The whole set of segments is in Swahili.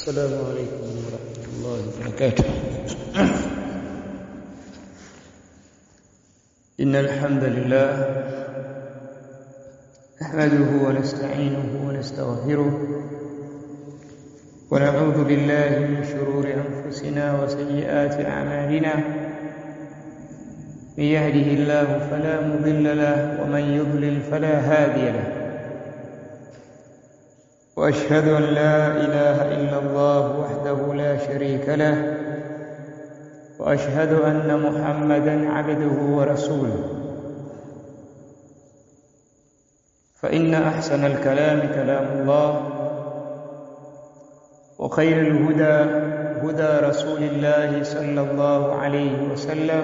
السلام عليكم ورحمة الله وبركاته إن الحمد لله نحمده ونستعينه ونستغفره ونعوذ بالله من شرور أنفسنا وسيئات أعمالنا من يهده الله فلا مضل له ومن يضلل فلا هادي له واشهد ان لا اله الا الله وحده لا شريك له واشهد ان محمدا عبده ورسوله فان احسن الكلام كلام الله وخير الهدى هدى رسول الله صلى الله عليه وسلم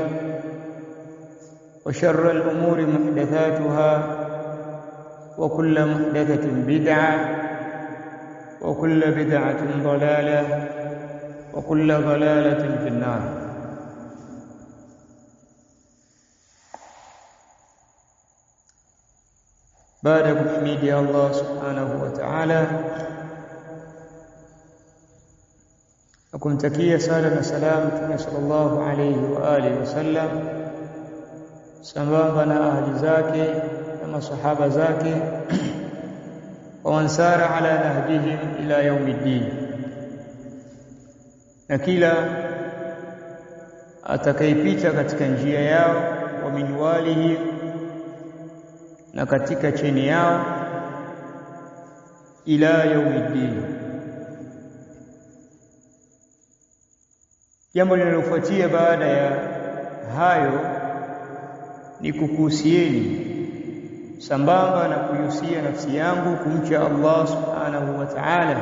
وشر الامور محدثاتها وكل محدثه بدعه وكل بدعة ضلالة وكل ضلالة في النار بعد تحميد الله سبحانه وتعالى akumtakia sala na salam Mtume sallallahu alayhi wa alihi wasallam sambamba na ahli zake na masahaba zake waman sara ala nahjihim ila yaumiddin, na kila atakayepita katika njia yao, wa minwalihim, na katika cheni yao, ila yaumiddin. Jambo linalofuatia baada ya hayo ni kukuhusieni sambamba na kuihusia nafsi yangu kumcha Allah subhanahu wa ta'ala.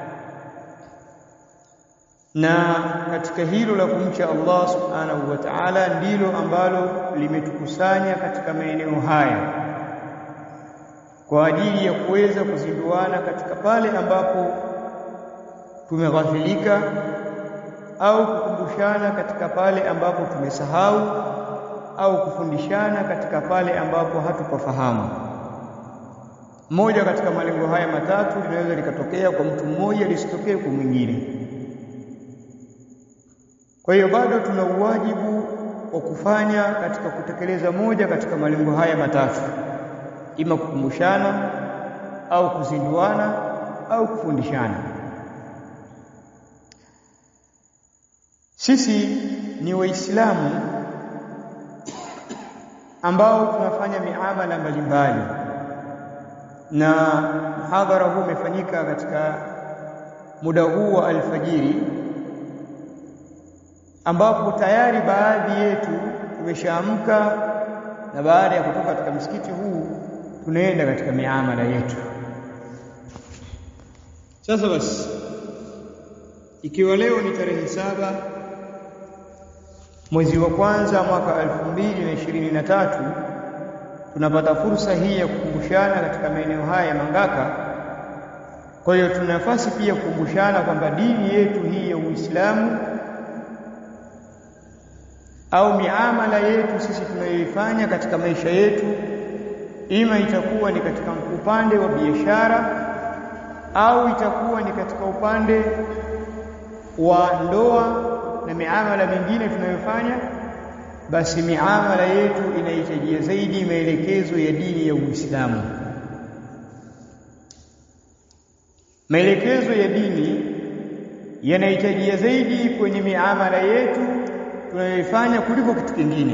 Na katika hilo la kumcha Allah subhanahu wa ta'ala ndilo ambalo limetukusanya katika maeneo haya kwa ajili ya kuweza kuzinduana katika pale ambapo tumeghafilika au kukumbushana katika pale ambapo tumesahau au kufundishana katika pale ambapo hatupafahamu. Moja katika malengo haya matatu linaweza likatokea kwa mtu mmoja, lisitokee kwa mwingine. Kwa hiyo bado tuna uwajibu wa kufanya katika kutekeleza moja katika malengo haya matatu, ima kukumbushana au kuzinduana au kufundishana. Sisi ni Waislamu ambao tunafanya miamala mbalimbali na mhadhara huu umefanyika katika muda huu wa alfajiri ambapo tayari baadhi yetu tumeshaamka na baada ya kutoka katika msikiti huu tunaenda katika miamala yetu. Sasa basi, ikiwa leo ni tarehe saba mwezi wa kwanza mwaka elfu mbili na ishirini na tatu tunapata fursa hii ya kukumbushana katika maeneo haya ya Mangaka. Kwa hiyo tuna nafasi pia kukumbushana kwamba dini yetu hii ya Uislamu au miamala yetu sisi tunayoifanya katika maisha yetu, ima itakuwa ni katika upande wa biashara au itakuwa ni katika upande wa ndoa na miamala mingine tunayofanya, basi miamala yetu inahitajia zaidi maelekezo ya dini ya Uislamu. Maelekezo ya dini yanahitajia zaidi kwenye miamala yetu tunayoifanya kuliko kitu kingine,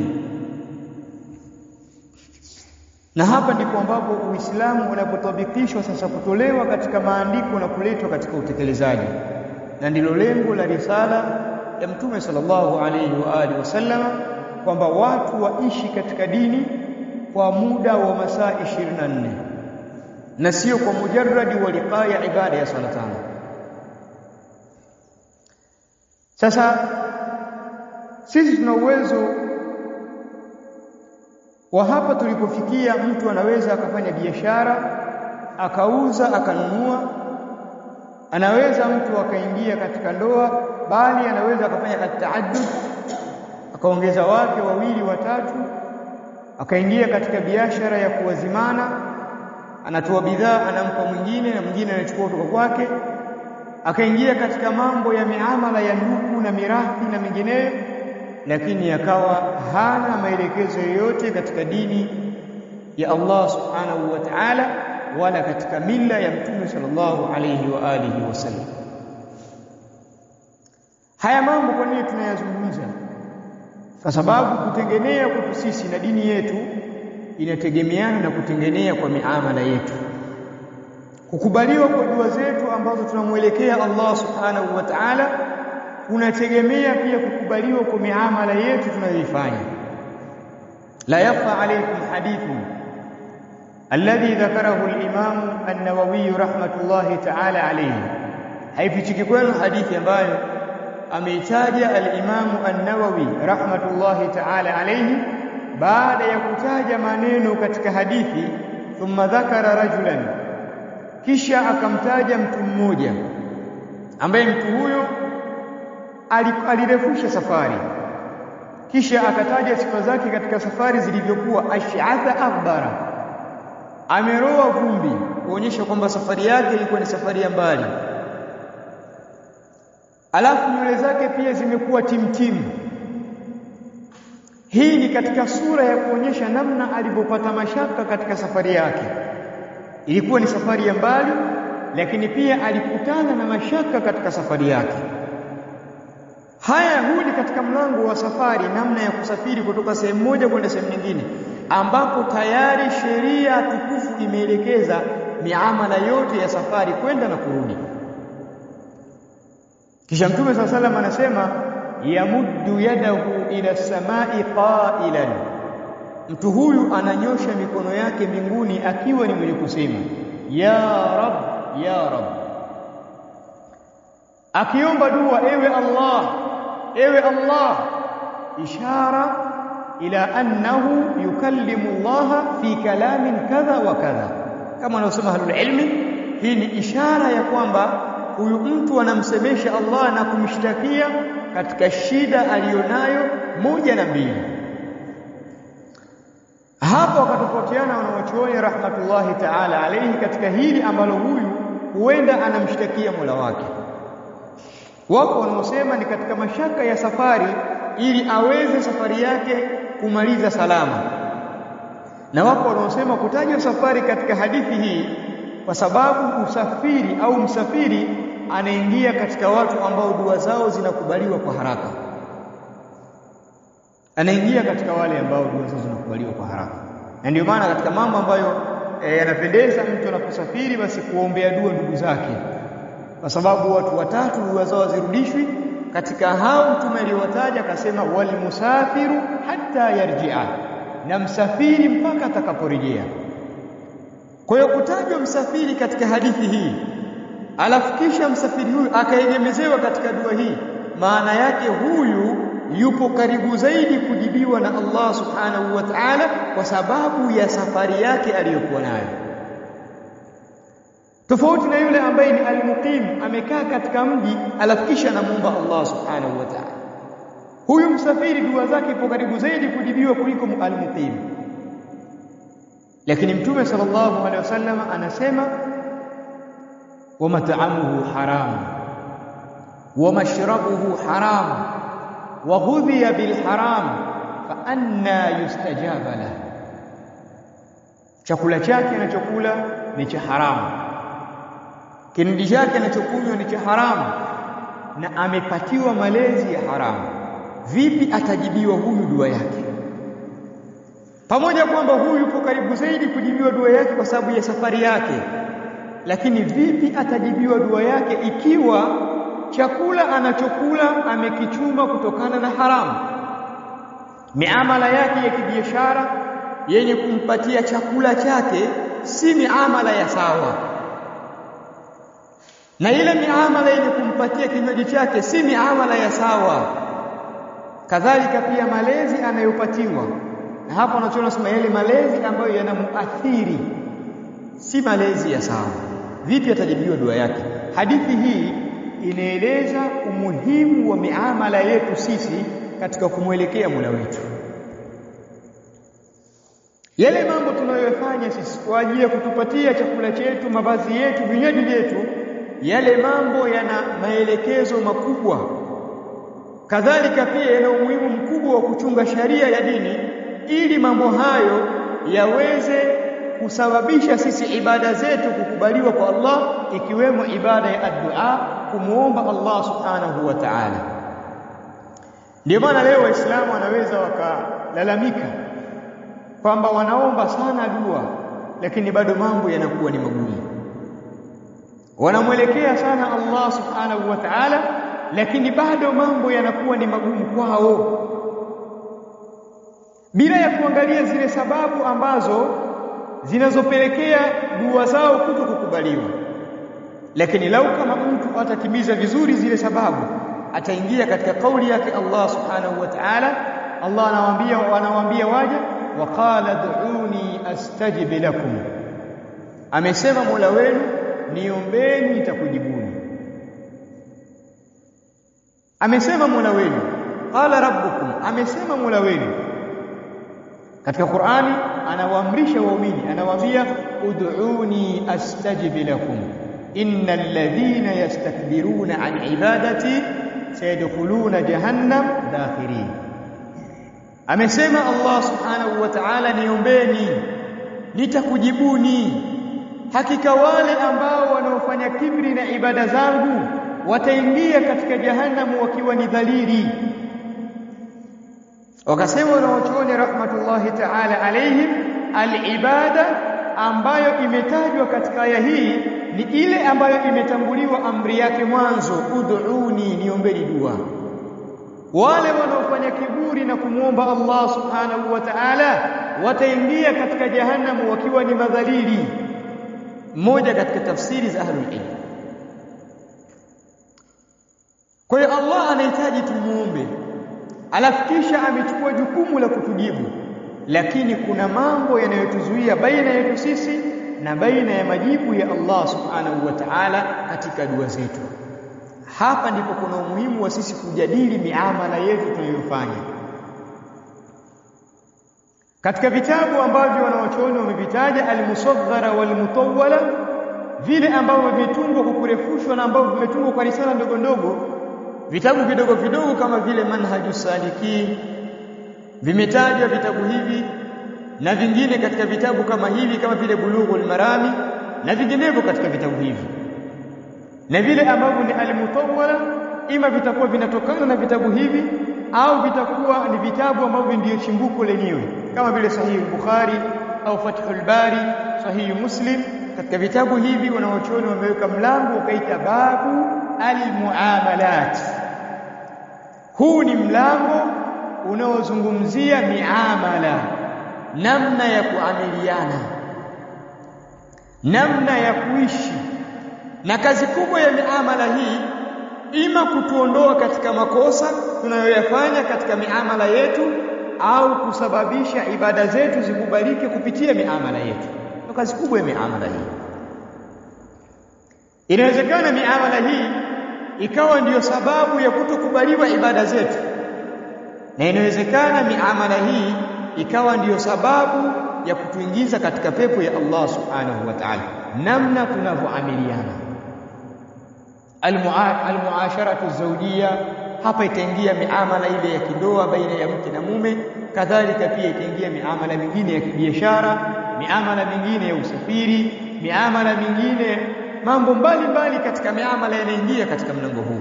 na hapa ndipo ambapo Uislamu unapotabikishwa sasa, kutolewa katika maandiko na kuletwa katika utekelezaji, na ndilo lengo la risala ya Mtume sallallahu alayhi wa alihi wasallam kwamba watu waishi katika dini kwa muda wa masaa 24 na sio kwa mujarradi wa liqaa ya ibada ya sala tano. Sasa sisi tuna uwezo wa hapa tulipofikia, mtu anaweza akafanya biashara akauza akanunua, anaweza mtu akaingia katika ndoa bali anaweza akafanya ataaddud akaongeza wake wawili watatu, akaingia katika biashara ya kuwazimana, anatoa bidhaa anampa mwingine na mwingine anachukua kutoka kwake, akaingia katika mambo ya miamala ya ndugu na mirathi na mengineyo lakini akawa hana maelekezo yoyote katika dini ya Allah subhanahu wa ta'ala wala katika mila ya mtume sallallahu alayhi wa alihi wasallam haya mambo kwa nini tunayazungumza kwa sababu kutengenea kwetu sisi na dini yetu inategemeana na kutengenea kwa miamala yetu kukubaliwa kwa dua zetu ambazo tunamwelekea Allah subhanahu wa ta'ala kunategemea pia kukubaliwa kwa miamala yetu tunayoifanya la yafa alaykum hadithu alladhi dhakarahu al-imam an-nawawi rahmatullahi ta'ala alayhi haifichiki kwenu hadithi ambayo ameitaja al-imam an-nawawi rahmatullahi ta'ala alayhi baada ya kutaja maneno katika hadithi thumma dhakara rajulan kisha akamtaja mtu mmoja ambaye mtu huyo alirefusha safari kisha akataja sifa zake katika safari zilivyokuwa ash'atha akhbara ameroa vumbi kuonyesha kwamba safari yake ilikuwa ni safari ya mbali alafu nywele zake pia zimekuwa timtimu hii ni katika sura ya kuonyesha namna alivyopata mashaka katika safari yake ilikuwa ni safari ya mbali lakini pia alikutana na mashaka katika safari yake haya huu ni katika mlango wa safari namna ya kusafiri kutoka sehemu moja kwenda sehemu nyingine ambapo tayari sheria tukufu imeelekeza miamala yote ya safari kwenda na kurudi kisha mtume saa salam anasema yamuddu yadahu ila samai qailan mtu huyu ananyosha mikono yake mbinguni akiwa ni mwenye kusema ya rab ya rab akiomba dua ewe Allah ewe Allah ishara ila annahu yukallimu Allah fi kalamin kadha wa kadha kama wanaosema ahlul ilmi hii ni ishara ya kwamba huyu mtu anamsemesha Allah na kumshtakia katika shida aliyonayo moja na mbili hapo wakatofautiana wanawachuoni rahmatullahi ta'ala alayhi katika hili ambalo huyu huenda anamshtakia Mola wake wako wanaosema ni katika mashaka ya safari ili aweze safari yake kumaliza salama na wako wanaosema kutajwa safari katika hadithi hii kwa sababu usafiri au msafiri anaingia katika watu ambao dua zao zinakubaliwa kwa haraka anaingia katika wale ambao dua zao zinakubaliwa kwa haraka na ndio maana katika mambo ambayo yanapendeza e, mtu anaposafiri basi kuombea dua ndugu zake kwa sababu watu watatu dua zao zirudishwi katika hao mtume aliwataja akasema wal musafiru hatta yarji'a na msafiri mpaka atakaporejea kwa hiyo kutajwa msafiri katika hadithi hii alafu kisha msafiri huyu akaegemezewa katika dua hii maana yake huyu yupo karibu zaidi kujibiwa na Allah subhanahu wa ta'ala kwa sababu ya safari yake aliyokuwa nayo tofauti na yule ambaye ni almuqim amekaa katika mji alafu kisha anamuomba Allah subhanahu wa ta'ala huyu msafiri dua zake ipo karibu zaidi kujibiwa kuliko almuqim lakini mtume sallallahu alaihi wasallam anasema wa mat'amuhu haram wa mashrabuhu haram wa ghudhiya bil haram fa anna yustajaba lahu chakula chake anachokula ni cha haramu kinywaji chake anachokunywa ni cha haramu na amepatiwa malezi ya haramu vipi atajibiwa huyu dua yake pamoja kwamba huyu yupo karibu zaidi kujibiwa dua yake kwa sababu ya safari yake lakini vipi atajibiwa dua yake ikiwa chakula anachokula amekichuma kutokana na haramu miamala yake ya kibiashara yenye kumpatia chakula chake si miamala ya sawa na ile miamala yenye kumpatia kinywaji chake si miamala ya sawa kadhalika pia malezi anayopatiwa na hapa unachoona sema yale malezi ambayo yanamuathiri si malezi ya sawa vipi atajibiwa dua yake hadithi hii inaeleza umuhimu wa miamala yetu sisi katika kumwelekea Mola wetu yale mambo tunayoyafanya sisi kwa ajili ya kutupatia chakula chetu mavazi yetu vinywaji vyetu yale mambo yana maelekezo makubwa kadhalika pia yana umuhimu mkubwa wa kuchunga sharia ya dini ili mambo hayo yaweze kusababisha sisi ibada zetu kukubaliwa kwa Allah ikiwemo ibada ya addu'a kumuomba Allah subhanahu wa ta'ala ndio maana leo waislamu wanaweza wakalalamika kwamba wanaomba sana dua lakini bado mambo yanakuwa ni magumu wanamwelekea sana Allah subhanahu wa ta'ala lakini bado mambo yanakuwa ni magumu kwao bila ya kuangalia zile sababu ambazo zinazopelekea dua zao kuto kukubaliwa lakini lau kama mtu atatimiza vizuri zile sababu ataingia katika kauli yake Allah subhanahu wa ta'ala Allah anawaambia anawaambia waja waqala du'uni astajib lakum amesema Mola wenu niombeni nitakujibuni amesema Mola wenu qala rabbukum amesema Mola wenu katika Qur'ani anawaamrisha waumini anawaambia ud'uni astajib lakum innal ladhina yastakbiruna an ibadati sayadkhuluna jahannam dakhirin amesema Allah subhanahu wa ta'ala niombeni nitakujibuni hakika wale ambao wanaofanya kibri na ibada zangu wataingia katika jahannamu wakiwa ni dhalili wakasema wanaochuoni rahmatullahi ta'ala alaihim alibada ambayo imetajwa katika aya hii ni ile ambayo imetanguliwa amri yake mwanzo ud'uni niombeni dua wale wanaofanya kiburi na kumwomba Allah subhanahu wa ta'ala wataingia katika jahannamu wakiwa ni madhalili moja katika tafsiri za ahlul ilm kwa hiyo Allah anahitaji tumuombe alafu kisha amechukua jukumu la kutujibu lakini kuna mambo yanayotuzuia baina yetu sisi na baina ya majibu ya Allah subhanahu wa ta'ala katika dua zetu hapa ndipo kuna umuhimu wa sisi kujadili miamala yetu tunayofanya katika vitabu ambavyo wanawachuoni wamevitaja al-musaghara wal-mutawwala vile ambavyo vimetungwa kwa kurefushwa na ambavyo vimetungwa kwa risala ndogo ndogo vitabu vidogo vidogo kama vile manhaju saliki vimetajwa vitabu hivi na vingine katika vitabu kama hivi kama vile bulughul marami na vinginevyo katika vitabu hivi na vile ambavyo ni al-mutawwala ima vitakuwa vinatokana na vitabu hivi au vitakuwa ni vitabu ambavyo ndiyo chimbuko lenyewe kama vile sahihi Bukhari au Fathul Bari sahihi Muslim katika vitabu hivi wanaochuoni wameweka mlango ukaita babu almuamalat huu ni mlango unaozungumzia miamala namna ya kuamiliana namna ya kuishi na kazi kubwa ya miamala hii ima kutuondoa katika makosa tunayoyafanya katika miamala yetu au kusababisha ibada zetu zikubalike kupitia miamala yetu ndio kazi kubwa ya miamala hii inawezekana miamala hii ikawa ndiyo sababu ya kutokubaliwa ibada zetu na inawezekana miamala hii ikawa ndiyo sababu ya kutuingiza katika pepo ya Allah subhanahu wa ta'ala namna tunavyoamiliana almuasharatu zawjiyya hapa itaingia miamala ile ya kidoa baina ya mke na mume kadhalika pia itaingia miamala mingine ya kibiashara miamala mingine ya usafiri miamala mingine mambo mbalimbali katika miamala yanaingia katika mlango huu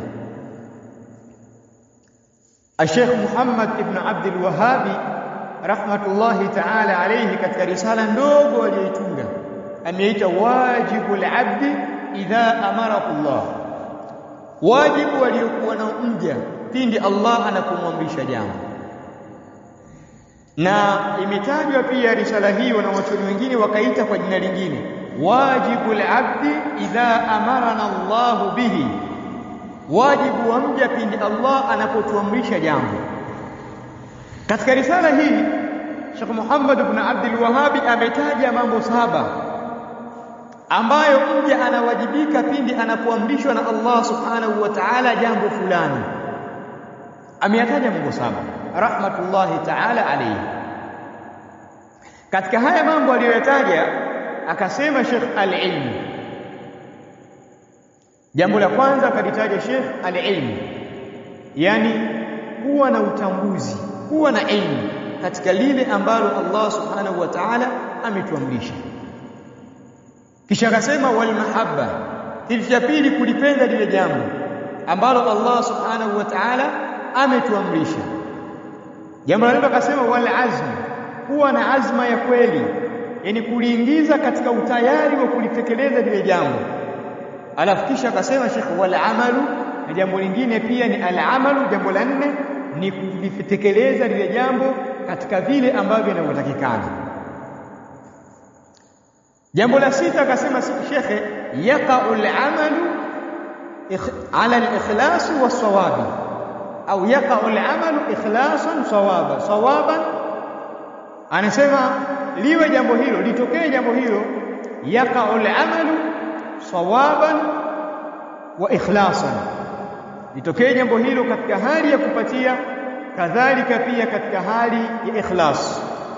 Sheikh Muhammad ibn Abdul Wahhabi rahmatullahi ta'ala alayhi katika risala ndogo aliyoitunga ameita wajibul abdi idha amarahu Allah wajibu waliokuwa na mja pindi Allah anapomwamrisha jambo na imetajwa pia risala hii wanawachuoni wengine wakaita kwa jina lingine wajibul abdi idha amarana Allah bihi wajibu wa mja pindi Allah anapotuamrisha jambo katika risala hii Sheikh Muhammad ibn Abdul Wahhabi ametaja mambo saba ambayo mja anawajibika pindi anapoamrishwa na Allah subhanahu wa ta'ala jambo fulani ameyataja mambo saba rahmatullahi ta'ala alayhi katika haya mambo aliyoyataja akasema Sheikh al-ilm jambo la kwanza akalitaja Sheikh al-ilmu yani kuwa na utambuzi kuwa na ilmu katika lile ambalo Allah subhanahu wa ta'ala ametuamrisha kisha akasema wal mahabba kitu cha pili kulipenda lile jambo ambalo Allah subhanahu wa ta'ala ametuamrisha jambo la pili akasema wal azm kuwa na azma ya kweli yani kuliingiza katika utayari wa kulitekeleza lile jambo alafu kisha akasema Sheikh wal amalu na jambo lingine pia ni al amalu jambo la nne ni kulitekeleza lile jambo katika vile ambavyo inavyotakikana jambo la sita akasema shekhe yaqa'u al-amalu ala al-ikhlas was-sawabi au yaqa'u al-amalu ikhlasan sawaba sawaban anasema liwe jambo hilo litokee jambo hilo yaqa'u al-amalu sawaban wa ikhlasan litokee jambo hilo katika hali ya kupatia kadhalika pia katika hali ya ikhlas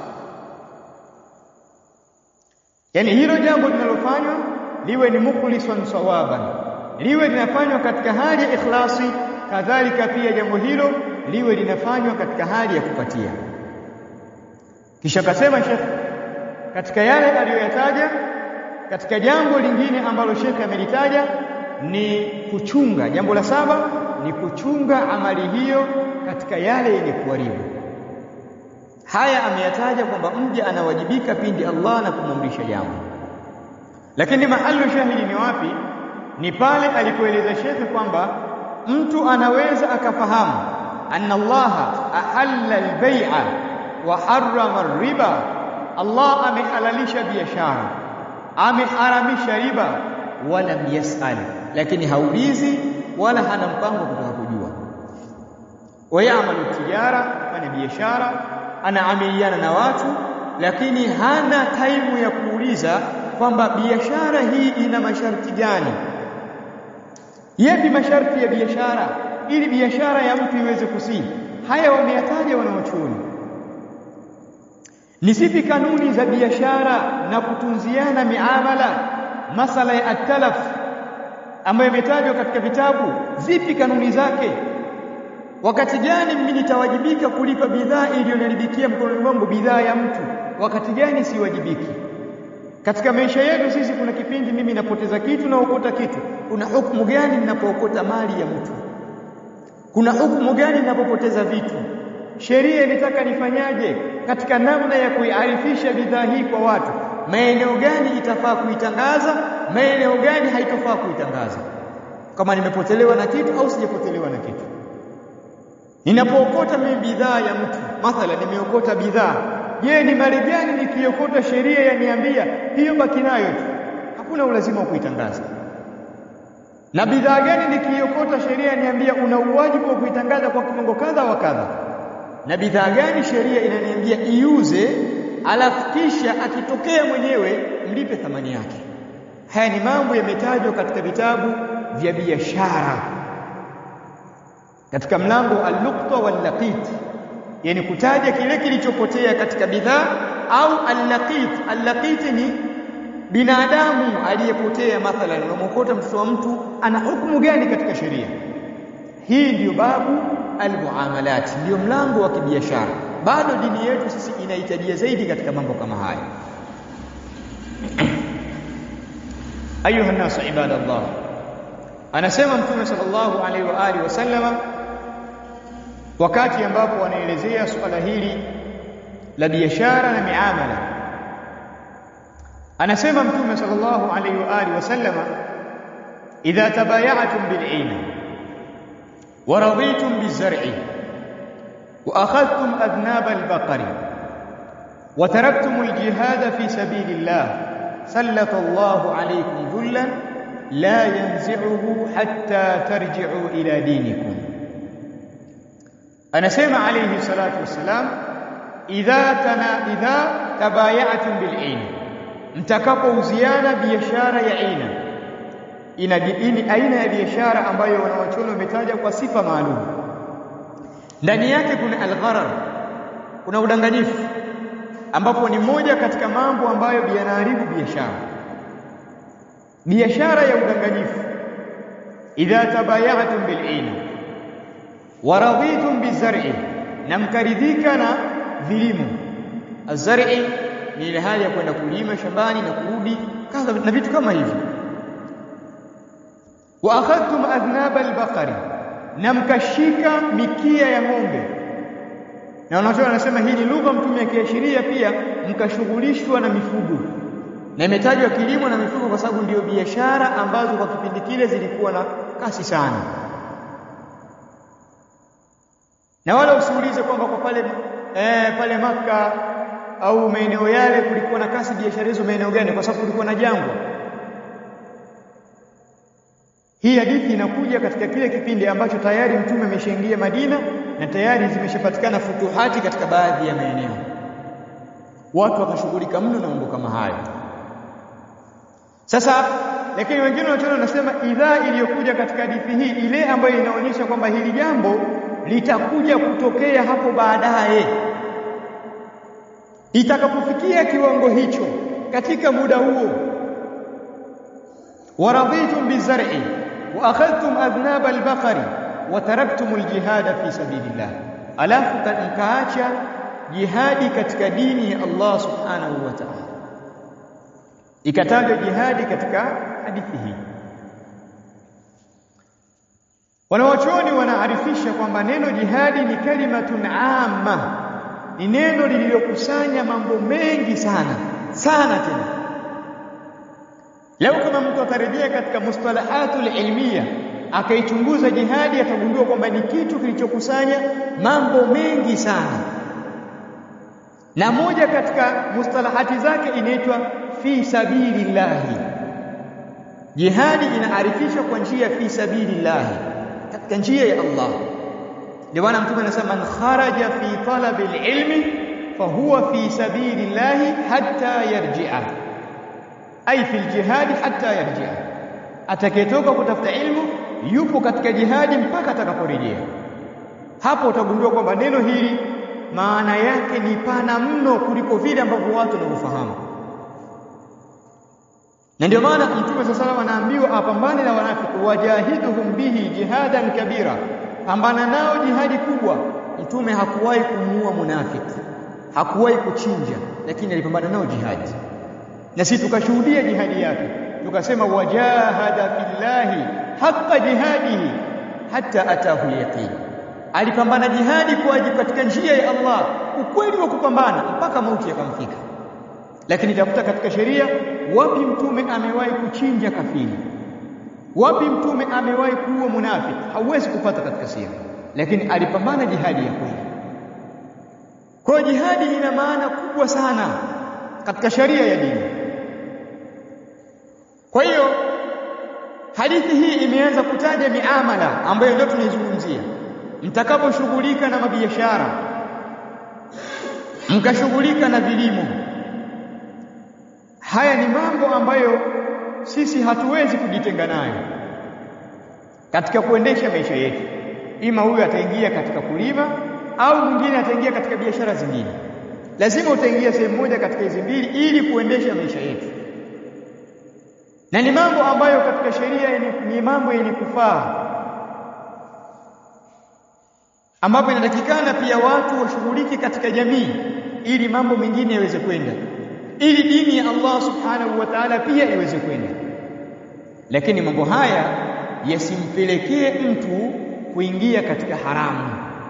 yani hilo jambo linalofanywa liwe ni mukhlisan sawaban liwe linafanywa katika hali ya ikhlasi kadhalika pia jambo hilo liwe linafanywa katika hali ya kupatia kisha kasema Sheikh katika yale aliyoyataja katika jambo lingine ambalo Sheikh amelitaja ni kuchunga jambo la saba ni kuchunga amali hiyo katika yale yenye kuharibu haya ameyataja kwamba mja anawajibika pindi Allah na kumamrisha jambo lakini mahalu shahidi ni wapi ni pale alipoeleza shekhe kwamba mtu anaweza akafahamu anna Allah ahalla al-bai'a wa harrama riba Allah amehalalisha biashara ameharamisha riba wala yasal lakini haulizi wala hana mpango kutaka kujua wayamalu tijara fanya biashara anaamiliana na watu lakini hana taimu ya kuuliza kwamba biashara hii ina masharti gani yapi masharti ya biashara ili biashara ya mtu iweze kusii haya wameyataja wanawachuoni ni zipi kanuni za biashara na kutunziana miamala masala ya atalaf ambayo imetajwa katika vitabu zipi kanuni zake wakati gani mimi nitawajibika kulipa bidhaa iliyonaribikia mkononi mwangu bidhaa ya mtu wakati gani siwajibiki katika maisha yetu sisi kuna kipindi mimi napoteza kitu na okota kitu kuna hukumu gani ninapookota mali ya mtu kuna hukumu gani ninapopoteza vitu sheria inataka nifanyaje katika namna ya kuiarifisha bidhaa hii kwa watu maeneo gani itafaa kuitangaza maeneo gani haitofaa kuitangaza kama nimepotelewa na kitu au sijapotelewa na kitu ninapookota mimi bidhaa ya mtu mathala nimeokota bidhaa je ni mali gani nikiokota sheria yaniambia hiyo baki nayo tu hakuna ulazima wa kuitangaza na bidhaa gani nikiokota sheria yaniambia una uwajibu wa kuitangaza kwa kiwango kadha wa kadha na bidhaa gani sheria inaniambia iuze alafu kisha akitokea mwenyewe mlipe thamani yake haya ni mambo yametajwa katika vitabu vya biashara katika mlango al-luqta wal-laqit yani kutaja kile kilichopotea katika bidhaa au al-laqit al-laqit ni binadamu aliyepotea mathalan unamwokota mtoto wa mtu ana hukumu gani katika sheria hii ndiyo babu al-muamalat ndiyo mlango wa kibiashara bado dini yetu sisi inahitajia zaidi katika mambo kama haya ayuha nasu ibadallah anasema mtume sallallahu alaihi wa alihi wasallama wakati ambapo anaelezea suala hili la biashara na miamala anasema mtume sallallahu alaihi wa alihi wasallama idha tabayatum bil'ina wa raditum bizar'i wa akhadhtum adnab al-baqari wa taraktum al-jihad fi sabilillah sallata Allahu alaykum dhullan la yanzi'uhu hatta tarji'u ila dinikum anasema alayhi salatu wassalam idha tana idha tabaya'tum bil'in mtakapouziana biashara ya aina ina ini aina ya biashara ambayo wanawachuoni wametaja kwa sifa maalum ndani yake kuna algharar kuna udanganyifu ambapo ni moja katika mambo ambayo yanaharibu biashara biashara ya udanganyifu idha tabayatum bil'ina wa raditum bizar'i na mkaridhika na vilimo azar'i ni ile hali ya kwenda kulima shambani na kurudi kadha na vitu kama hivyo wa akhadtum adhnaba albaqari na mkashika mikia ya ng'ombe na wanachoona wanasema hii ni lugha mtume akiashiria pia mkashughulishwa na mifugo na imetajwa kilimo na mifugo kwa sababu ndiyo biashara ambazo kwa kipindi kile zilikuwa na kasi sana na wala usiulize kwamba kwa pale eh, pale maka au maeneo yale kulikuwa na kasi biashara hizo maeneo gani kwa sababu kulikuwa na jangwa hii hadithi inakuja katika kile kipindi ambacho tayari mtume ameshaingia Madina na tayari zimeshapatikana futuhati katika baadhi ya maeneo watu wakashughulika mno na mambo kama hayo sasa lakini wengine wanachoona wanasema idhaa iliyokuja katika hadithi hii ile ambayo inaonyesha kwamba hili jambo litakuja kutokea hapo baadaye itakapofikia kiwango hicho katika muda huo waraditum bizar'i wa akhadhtum adhnab albaqari wa taraktum aljihada fi sabilillah alafu mkaacha jihadi katika dini ya Allah subhanahu wa ta'ala ikatajwa jihadi katika hadithi hii wanawachuoni wanaarifisha kwamba neno jihadi ni kalimatun amma ni neno lililokusanya mambo mengi sana sana tena leo kama mtu atarejea katika mustalahatul ilmiya akaichunguza jihadi atagundua kwamba ni kitu kilichokusanya mambo mengi sana na moja katika mustalahati zake inaitwa fi sabilillahi jihadi inaarifishwa kwa njia fi sabilillahi katika njia ya Allah ndio maana mtume anasema man kharaja fi talabi alilmi fahuwa fi sabilillahi hatta yarji'a ay fi aljihad hatta yarji'a atakayetoka kutafuta ilmu yupo katika jihadi mpaka atakaporejea hapo utagundua kwamba neno hili maana yake ni pana mno kuliko vile ambavyo watu wanavyofahamu na ndio maana mtume sasa sallam anaambiwa apambane na wanafiki wajahiduhum bihi jihadan kabira pambana nao jihadi kubwa mtume hakuwahi kumuua munafiki hakuwahi kuchinja lakini alipambana nao jihadi na sisi tukashuhudia jihadi yake tukasema wajahada fillahi haqqa jihadihi hatta atahu yaqin alipambana jihadi kwa ajili katika njia ya Allah ukweli wa kupambana mpaka mauti yakamfika lakini tafuta katika sheria wapi mtume amewahi kuchinja kafiri wapi mtume amewahi kuua munafiki hauwezi kupata katika sira lakini alipambana jihadi ya kweli kwa jihadi ina maana kubwa sana katika sharia ya dini kwa hiyo hadithi hii imeanza kutaja miamala ambayo ndio tunaizungumzia mtakaposhughulika na mabiashara mkashughulika na vilimo haya ni mambo ambayo sisi hatuwezi kujitenga nayo katika kuendesha maisha yetu ima huyu ataingia katika kulima au mwingine ataingia katika biashara zingine lazima utaingia sehemu moja katika hizi mbili ili kuendesha maisha yetu na ni mambo ambayo katika sheria ni mambo yenye kufaa ambapo inatakikana pia watu washughulike katika jamii ili mambo mengine yaweze kwenda ili dini ya Allah subhanahu wa ta'ala pia iweze kwenda lakini mambo haya yasimpelekee mtu kuingia katika haramu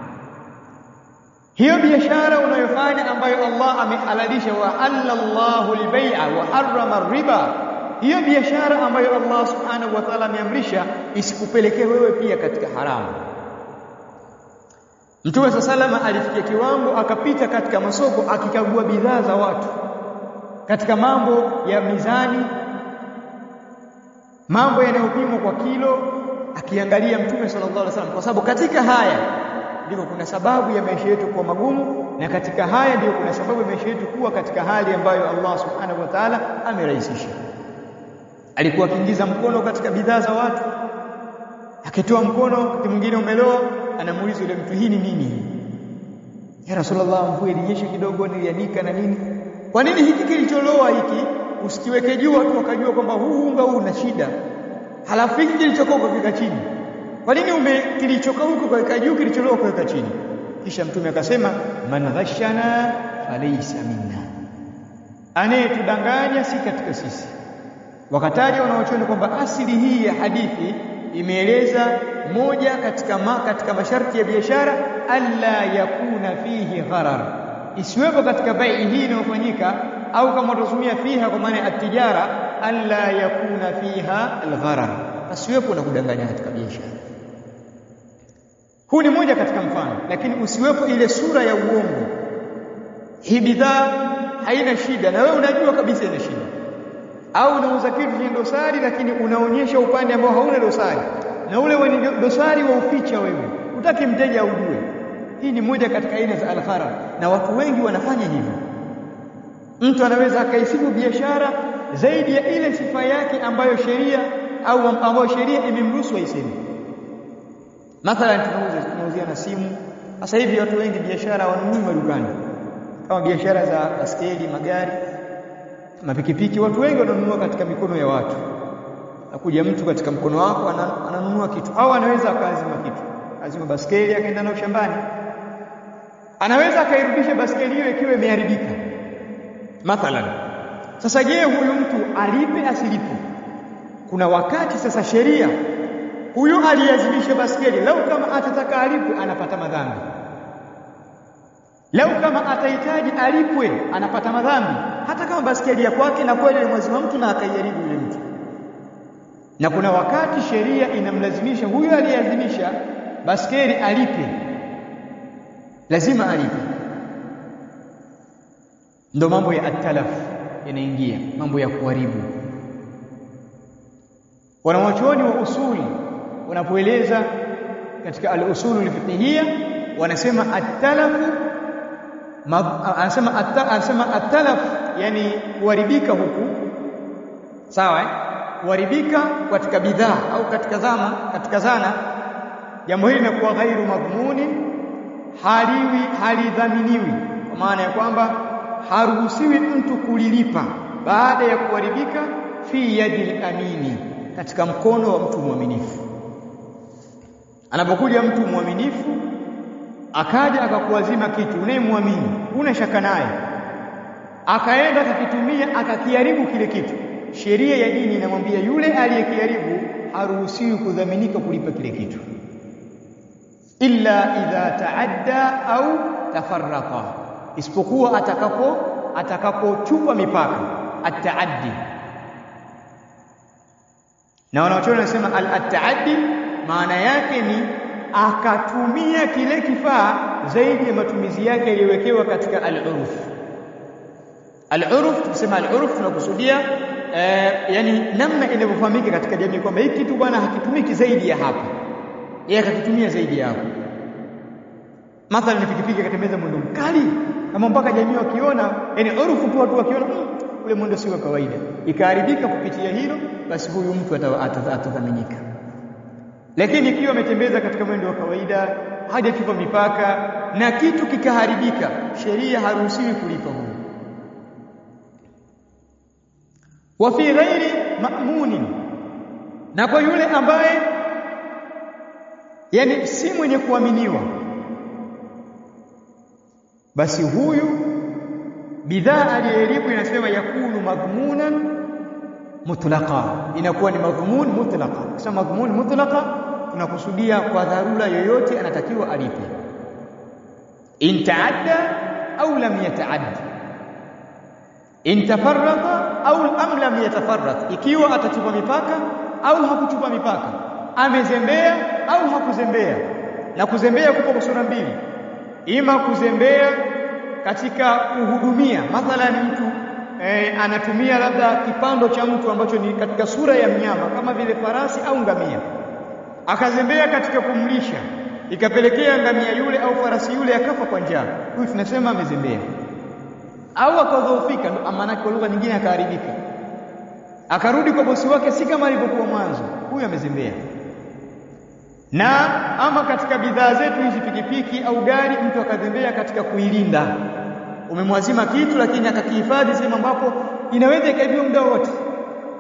hiyo biashara unayofanya ambayo Allah amehalalisha wa halallahu albay'a wa harrama riba hiyo biashara ambayo Allah subhanahu wa ta'ala ameamrisha isikupelekee wewe pia katika haramu Mtume salama alifikia kiwango akapita katika masoko akikagua bidhaa za watu katika mambo ya mizani mambo yanayopimwa kwa kilo akiangalia Mtume sallallahu alaihi wasallam kwa sababu katika haya ndiko kuna sababu ya maisha yetu kuwa magumu na katika haya ndio kuna sababu ya maisha yetu kuwa katika hali ambayo Allah subhanahu wa ta'ala amerahisisha alikuwa akiingiza mkono katika bidhaa za watu akitoa mkono wakati mwingine umeloa anamuuliza yule mtu hii ni nini ya rasulullah mvua ilinyesha kidogo nilianika na nini kwa nini hiki kilicholoa hiki usikiweke juu watu wakajua kwamba huu unga huu una shida halafu hiki kilichokuwa ukaweka chini kwa nini ume kilichoka huko kaweka juu kilicholoa kaweka chini kisha mtume akasema man ghashana falaysa minna anayetudanganya si katika sisi wakataja wanaochoni kwamba asili hii ya hadithi imeeleza moja katika ma, katika masharti ya biashara alla yakuna fihi gharar isiwepo katika bai hii inayofanyika au kama utatumia fiha kwa maana ya tijara alla yakuna fiha algharar asiwepo na kudanganya katika biashara huu ni moja katika mfano lakini usiwepo ile sura ya uongo hii bidhaa haina shida na wewe unajua kabisa ina shida au unauza kitu chenye dosari lakini unaonyesha upande ambao hauna dosari na ule wenye dosari wa uficha wewe utaki mteja ujue hii ni moja katika aina za alghara na watu wengi wanafanya hivyo mtu anaweza akaisifu biashara zaidi ya ile sifa yake ambayo sheria au ambayo sheria imemruhusu aiseme mathalan tunauza tunauziana simu sasa hivi watu wengi biashara wanunui madukani kama biashara za baskeli magari mapikipiki watu wengi wananunua katika mikono ya watu akuja mtu katika mkono wako ananunua kitu au anaweza akaazima kitu azima baskeli akaenda nayo shambani anaweza akairudisha baskeli hiyo ikiwa imeharibika mathalan sasa je huyu mtu alipe asilipe kuna wakati sasa sheria huyu aliazimisha baskeli lau kama atataka alipwe anapata madhambi lau kama atahitaji alipwe anapata madhambi hata kama baskeli ya kwake na kweli alimwazima mtu na akaijaribu yule mtu na kuna wakati sheria inamlazimisha huyu aliyeazimisha baskeli alipe lazima alipe ndo mambo ya atalaf yanaingia mambo ya kuharibu wanawachuoni wa usuli wanapoeleza katika al-usulu al-fiqhiyya wanasema at-talafu anasema anasema at-talaf yani kuharibika huku sawa eh kuharibika katika bidhaa au katika zama katika zana jambo hili linakuwa ghairu madhmuni haliwi halidhaminiwi kwa maana ya kwamba haruhusiwi mtu kulilipa baada ya kuharibika fi yadi amini katika mkono wa mtu mwaminifu anapokuja mtu mwaminifu akaja akakuazima kitu unayemwamini una shaka naye akaenda akakitumia akakiharibu kile kitu sheria ya dini inamwambia yule aliyekiharibu haruhusiwi kudhaminika kulipa kile kitu illa idha taadda au tafarraqa isipokuwa atakapo atakapochupa mipaka ataaddi na wanaochona wanasema al-taaddi maana yake ni akatumia kile kifaa zaidi ya matumizi yake yaliyowekewa katika al-urf al-urf tukisema al-urf tunakusudia eh, yani namna inavyofahamika katika jamii kwamba hiki kitu bwana hakitumiki zaidi ya hapa yeye akakitumia zaidi ya hapo mathalan ni pikipiki akatembeza mwendo mkali kama mpaka jamii wakiona yani urfu tu watu wakiona ule mwendo si wa kawaida ikaharibika kupitia hilo basi huyu mtu atadhaminika lakini ikiwa ametembeza katika mwendo wa kawaida hajachupa mipaka na kitu kikaharibika sheria haruhusiwi kulipa huyu wa fi ghairi ma'munin na kwa yule ambaye yani si mwenye kuaminiwa basi huyu bidhaa aliyeharibu inasema yakunu madhmunan mutlaqa inakuwa ni madhmun mutlaqa kisa madhmun mutlaqa tunakusudia kwa dharura yoyote anatakiwa alipe in taadda au lam yataadda in tafarraqa au am lam yatafarraq ikiwa atachupa mipaka au hakuchupa mipaka amezembea au hakuzembea na kuzembea kupo kwa sura mbili ima kuzembea katika kuhudumia mathalan mtu e, anatumia labda kipando cha mtu ambacho ni katika sura ya mnyama kama vile farasi au ngamia akazembea katika kumlisha ikapelekea ngamia yule au farasi yule akafa kwa njaa huyu tunasema amezembea au akadhoofika ndo maana kwa lugha nyingine akaharibika akarudi kwa bosi wake si kama alivyokuwa mwanzo huyu amezembea na ama katika bidhaa zetu hizi pikipiki au gari mtu akazembea katika kuilinda umemwazima kitu lakini akakihifadhi sehemu ambapo inaweza ikaibiwa muda wote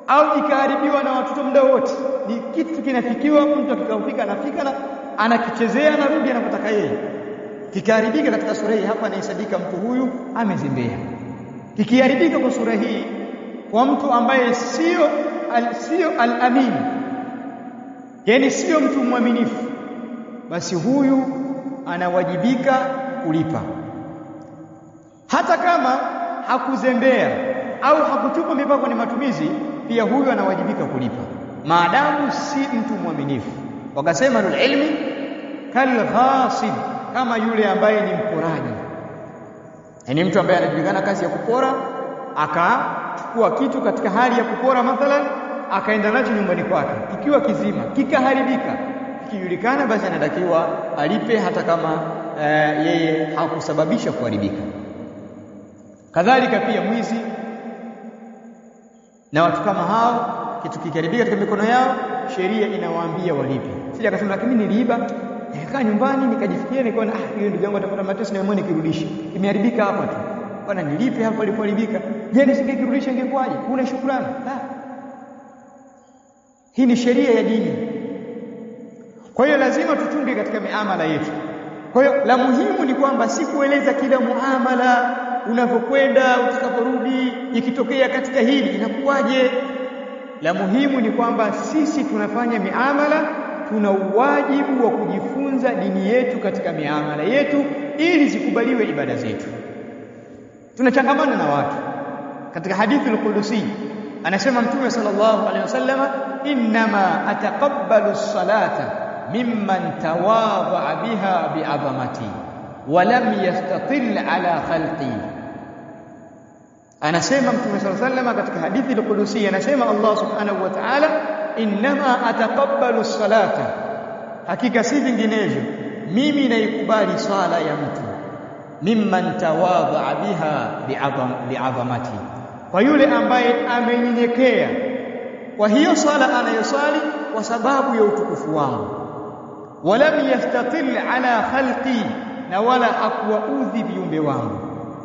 au ikaharibiwa na watoto muda wote. Ni kitu kinafikiwa, mtu akikaufika anafika na anakichezea, anarudi anapotaka yeye. Kikiharibika katika sura hii, hapa anahesabika mtu huyu amezembea. Kikiharibika kwa sura hii kwa mtu ambaye sio al, sio al-amin, yani sio mtu mwaminifu, basi huyu anawajibika kulipa hata kama hakuzembea au hakuchupa mipaka ni matumizi, pia huyu anawajibika kulipa maadamu si mtu mwaminifu. Wakasema nul ilmi kal ghasib, kama yule ambaye ni mporaji, yaani mtu ambaye anajulikana kazi ya kupora, akachukua kitu katika hali ya kupora mathalan, akaenda nacho nyumbani kwake kikiwa kizima, kikaharibika, kikijulikana, basi anatakiwa alipe hata kama uh, yeye hakusababisha kuharibika. Kadhalika pia mwizi na watu kama hao, kitu kikiharibika katika mikono yao, sheria inawaambia walipe. Sija akasema lakini niliiba nikakaa nyumbani nikajifikiria, nikaona ah, hiyo ndugu yangu atapata mateso na mimi nikirudisha, imeharibika hapa tu bwana, nilipe hapa ilipoharibika. Je, nisingekirudisha ingekuwaje? Kuna shukrani? La, hii ni sheria ya dini. Kwa hiyo lazima tuchunge katika miamala yetu. Kwa hiyo la muhimu ni kwamba si kueleza kila muamala unavyokwenda utakaporudi, ikitokea katika hili inakuwaje. La muhimu ni kwamba sisi tunafanya miamala, tuna uwajibu wa kujifunza dini yetu katika miamala yetu ili zikubaliwe ibada zetu. Tunachangamana na watu. Katika hadithi al-Qudusi anasema Mtume sallallahu alaihi wasallam, innama ataqabbalu as-salata mimman tawadha biha bi'azamati wa lam yastatil ala khalqi anasema mtume sallallahu alayhi wasallam katika hadithi al-Qudusi anasema Allah subhanahu wa ta'ala innama ataqabbalu as-salata hakika si vinginevyo mimi naikubali swala ya mtu mimman tawadha biha bi'azamati kwa yule ambaye amenyenyekea kwa hiyo swala anayoswali kwa sababu ya utukufu wangu walam yastatil ala khalqi na wala hakuwaudhi viumbe wangu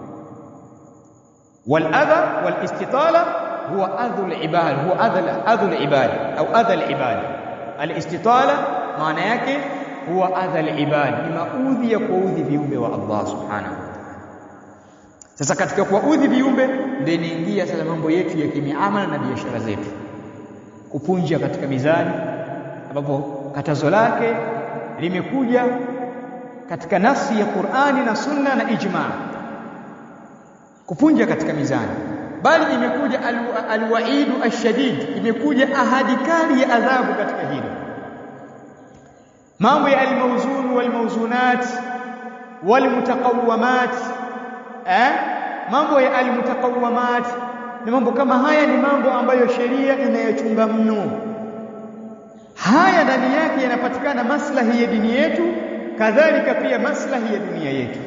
waladha walistitala huwa adhu alibad huwa adha adhu alibad au adha alibad alistitala maana yake huwa adha alibad ni maudhi ya kuudhi viumbe wa Allah subhanahu sasa katika kuwaudhi viumbe ndio inaingia sasa mambo yetu ya kimiamala na biashara zetu kupunja katika mizani ambapo katazo lake limekuja katika nafsi ya Qur'ani na Sunna na ijma kupunja katika mizani bali imekuja alwaidu al ashadid imekuja ahadi kali ya adhabu katika hilo mambo ya almawzun walmawzunat walmutaqawwamat eh mambo ya almutaqawwamat ni mambo kama haya ni mambo ambayo sheria inayochunga mno haya ndani yake yanapatikana maslahi ya dini yetu kadhalika pia maslahi ya dunia yetu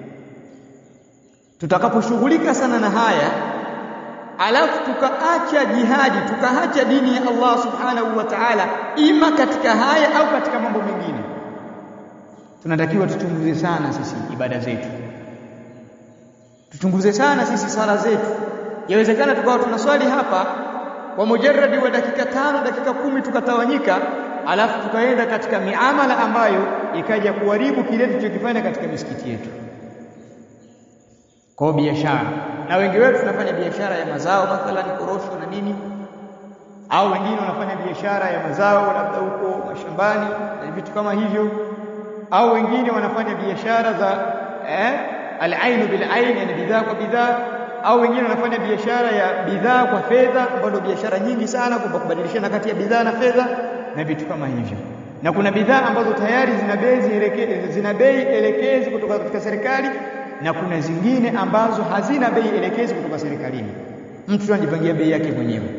tutakaposhughulika sana na haya alafu tukaacha jihadi tukaacha dini ya Allah subhanahu wa ta'ala ima katika haya au katika mambo mengine tunatakiwa tuchunguze sana sisi ibada zetu tuchunguze sana sisi sala zetu yawezekana tukawa tunaswali hapa kwa mujarradi wa dakika tano dakika kumi tukatawanyika alafu tukaenda katika miamala ambayo ikaja kuharibu kile tulichokifanya katika misikiti yetu kwa biashara na wengi wetu tunafanya biashara ya mazao mathalan korosho na nini au wengine wanafanya biashara ya mazao labda huko mashambani na vitu kama hivyo au wengine wanafanya biashara za eh, al-ainu bil-ain yani bidhaa kwa bidhaa au wengine wanafanya biashara ya bidhaa kwa fedha ambayo biashara nyingi sana kwa kubadilishana kati ya bidhaa na fedha na vitu kama hivyo na kuna bidhaa ambazo tayari zina bei zina bei elekezi kutoka katika serikali na kuna zingine ambazo hazina bei elekezi kutoka serikalini mtu anajipangia bei yake mwenyewe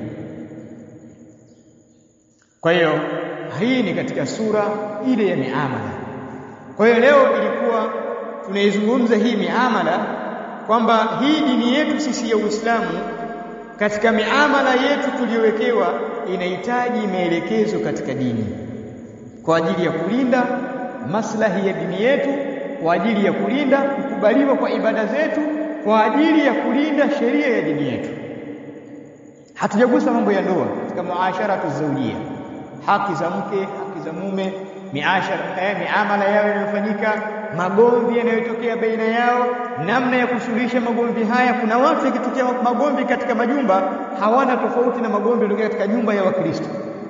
kwa hiyo hii ni katika sura ile ya miamala kwa hiyo leo ilikuwa tunaizungumza hii miamala kwamba hii dini yetu sisi ya Uislamu katika miamala yetu tuliyowekewa inahitaji maelekezo katika dini kwa ajili ya kulinda maslahi ya dini yetu kwa ajili ya kulinda kukubaliwa kwa ibada zetu kwa ajili ya kulinda sheria ya dini yetu hatujagusa mambo ya ndoa katika muashara tuzawjia haki za mke haki za mume miashara eh, miamala yao yanayofanyika magomvi yanayotokea baina yao namna ya kusuluhisha magomvi haya kuna watu ikitokea magomvi katika majumba hawana tofauti na magomvi yanayotokea katika nyumba ya wakristo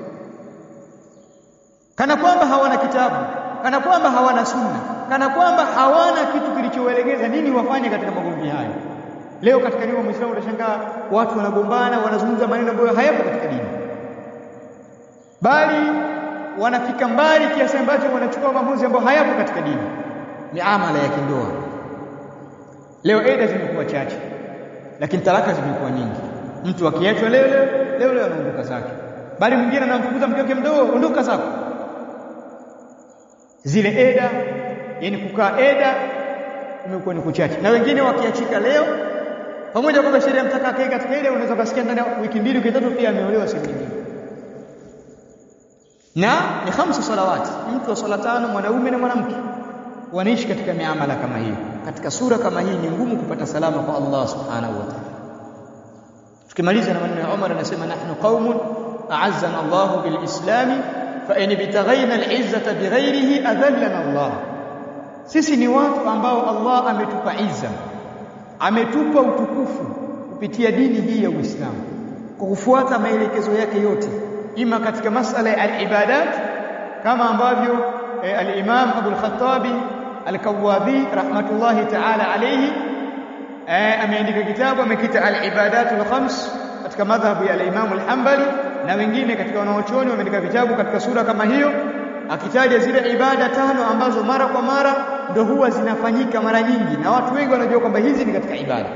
kana kwamba hawana kitabu kana kwamba hawana sunna kana kwamba hawana kitu kilichowaelekeza nini wafanye katika magomvi hayo leo katika nyumba muislamu utashangaa watu wanagombana wanazungumza maneno ambayo hayapo katika dini bali wanafika mbali kiasi ambacho wanachukua maamuzi ambayo hayapo katika dini miamala ya kindoa leo eda zimekuwa chache lakini talaka zimekuwa nyingi mtu akiachwa leo leo leo leo anaondoka zake bali mwingine anamfukuza mke wake mdogo ondoka zako zile eda yani kukaa eda imekuwa ni kuchache na wengine wakiachika leo pamoja kwamba sheria mtaka akae katika ile unaweza kusikia ndani ya wiki mbili wiki tatu pia ameolewa sehemu nyingine na ni khamsu salawati mtu wa swala tano mwanaume na mwanamke wanaishi katika miamala kama hiyo katika sura kama hii ni ngumu kupata salama kwa Allah subhanahu wa ta'ala tukimaliza na maneno ya Umar anasema nahnu qaumun a'azzana Allah bil islami fa in bitaghayna al izzata bighayrihi adhallana Allah sisi ni watu ambao Allah ametupa izza ametupa utukufu kupitia dini hii ya Uislamu kwa kufuata maelekezo yake yote ima katika masala ya al-ibadat kama ambavyo eh, al-Imam Abu al-Khattabi al-Kawabi rahmatullahi ta'ala alayhi eh, ameandika kitabu amekita al-ibadat al-khams katika madhhabu ya al-Imam al-Hanbali na wengine katika wanaochuoni wameandika vitabu katika sura kama hiyo akitaja zile ibada tano ambazo mara kwa mara ndo huwa zinafanyika mara nyingi na watu wengi wanajua kwamba hizi ni katika ibada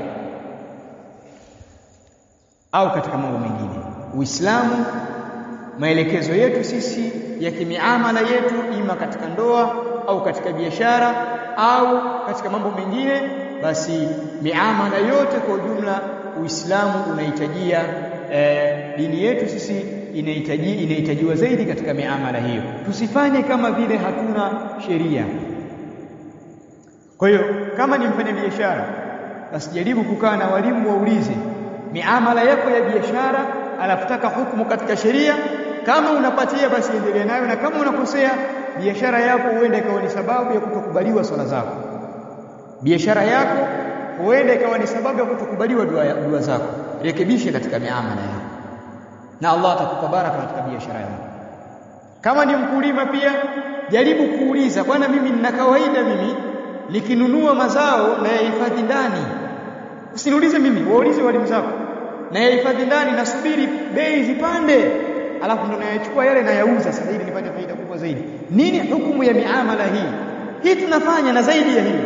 au katika mambo mengine Uislamu maelekezo yetu sisi ya kimiamala yetu ima katika ndoa au katika biashara au katika mambo mengine basi miamala yote kwa ujumla Uislamu unahitajia eh, dini yetu sisi inahitaji inahitajiwa zaidi katika miamala hiyo tusifanye kama vile hatuna sheria kwa hiyo kama ni mfanyabiashara basi jaribu kukaa na walimu waulize miamala yako ya biashara anafutaka hukumu katika sheria kama unapatia basi endelea nayo na kama unakosea biashara yako huenda ikawa ni sababu ya kutokubaliwa swala zako biashara yako huenda ikawa ni sababu ya kutokubaliwa dua, dua zako rekebishe katika miamala yako na Allah atakupa baraka katika biashara yako kama ni mkulima pia jaribu kuuliza bwana mimi nina kawaida mimi nikinunua mazao na yahifadhi ndani usiniulize mimi waulize walimu zako na yahifadhi ndani nasubiri bei zipande alafu ndo nayachukua yale nayauza sasa ili nipate faida kubwa zaidi nini hukumu ya miamala hii hii tunafanya na zaidi ya hiyo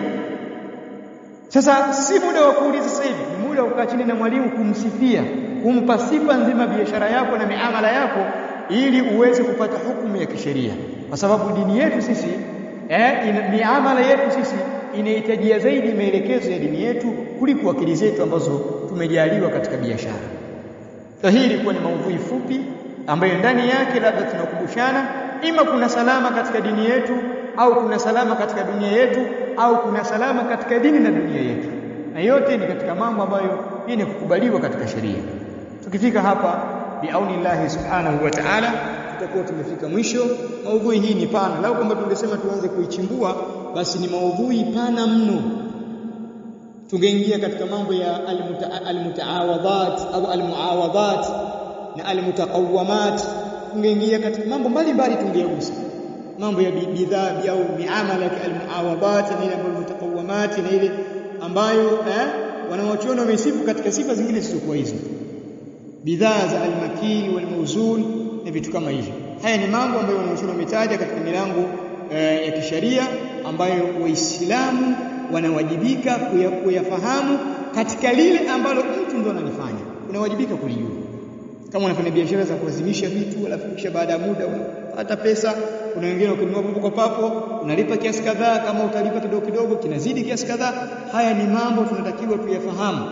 sasa si muda wa kuuliza sasa hivi ni muda wa kukaa chini na mwalimu kumsifia kumpa sifa nzima biashara yako na miamala yako ili uweze kupata hukumu ya kisheria kwa sababu dini yetu sisi eh, ina, miamala yetu sisi inahitajia zaidi maelekezo ya dini yetu kuliko akili zetu ambazo tumejaliwa katika biashara. So hii ilikuwa ni maudhui fupi ambayo ndani yake labda tunakumbushana ima kuna salama katika dini yetu au kuna salama katika dunia yetu au kuna salama katika dini na dunia yetu, na yote ni katika mambo ambayo yenye kukubaliwa katika sheria. Tukifika hapa biaunillahi subhanahu wa ta'ala tutakuwa tumefika mwisho. Maudhui hii ni pana, lau kwamba tungesema tuanze kuichimbua, basi ni maudhui pana mno. Tungeingia katika mambo ya almutaawadhat au almuawadhat na almutaqawamat, tungeingia katika mambo mbalimbali, tungeyagusa mambo ya bidhaa au miamala ya almuawadhat na ile ambayo mutaqawamat na ile ambayo eh, wanawachuoni wamesifu katika sifa zingine zisizokuwa hizo, bidhaa za almakini walmauzun na vitu kama hivyo. Haya ni mambo ambayo wanachuoni wametaja katika milango eh, ya kisheria ambayo Waislamu wanawajibika kuyafahamu katika lile ambalo mtu ndo analifanya, unawajibika kulijua. Kama unafanya biashara za kuazimisha vitu, alafu kisha baada ya muda unapata pesa. Kuna wengine ukinunua papo kwa papo unalipa kiasi kadhaa, kama utalipa kidogo kidogo kinazidi kiasi kadhaa. Haya ni mambo tunatakiwa tuyafahamu,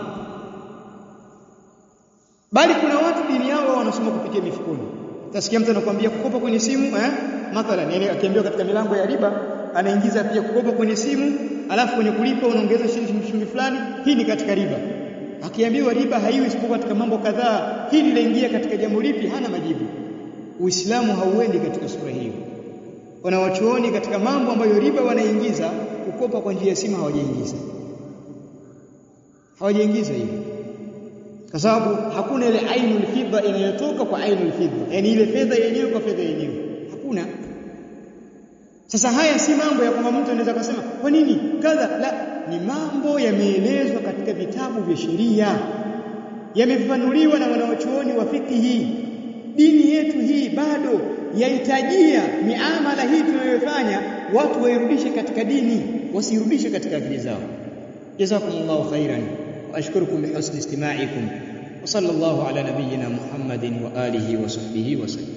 bali kuna watu dini yao wanasoma kupitia mifukoni. Utasikia mtu anakuambia kukopa kwenye simu eh, mathalan, yani akiambiwa katika milango ya riba anaingiza pia kukopa kwenye simu, alafu kwenye kulipa unaongeza shilingi shilingi fulani. Hii ni katika riba. Akiambiwa riba haiwi isipokuwa katika mambo kadhaa, hili laingia katika jambo lipi hana majibu Uislamu hauendi katika sura hiyo wanawachuoni katika mambo ambayo riba wanaingiza kukopa kwa njia ya simu hawajaingiza hawajaingiza hiyo kwa sababu hakuna ile ainul fidda inayotoka kwa ainul fidda yani ile fedha yenyewe kwa fedha yenyewe hakuna sasa haya si mambo ya kwamba mtu anaweza kusema kwa nini kadha la ni mambo yameelezwa katika vitabu vya sheria yamefafanuliwa na wanawachuoni wa fikihi dini yetu hii bado yahitajia miamala hii tunayofanya watu wairudishe katika dini wasirudishe katika akili zao jazakumullahu khairan wa ashkurukum bihusni istima'ikum wa sallallahu ala nabiyyina muhammadin wa alihi wa sahbihi wa sallam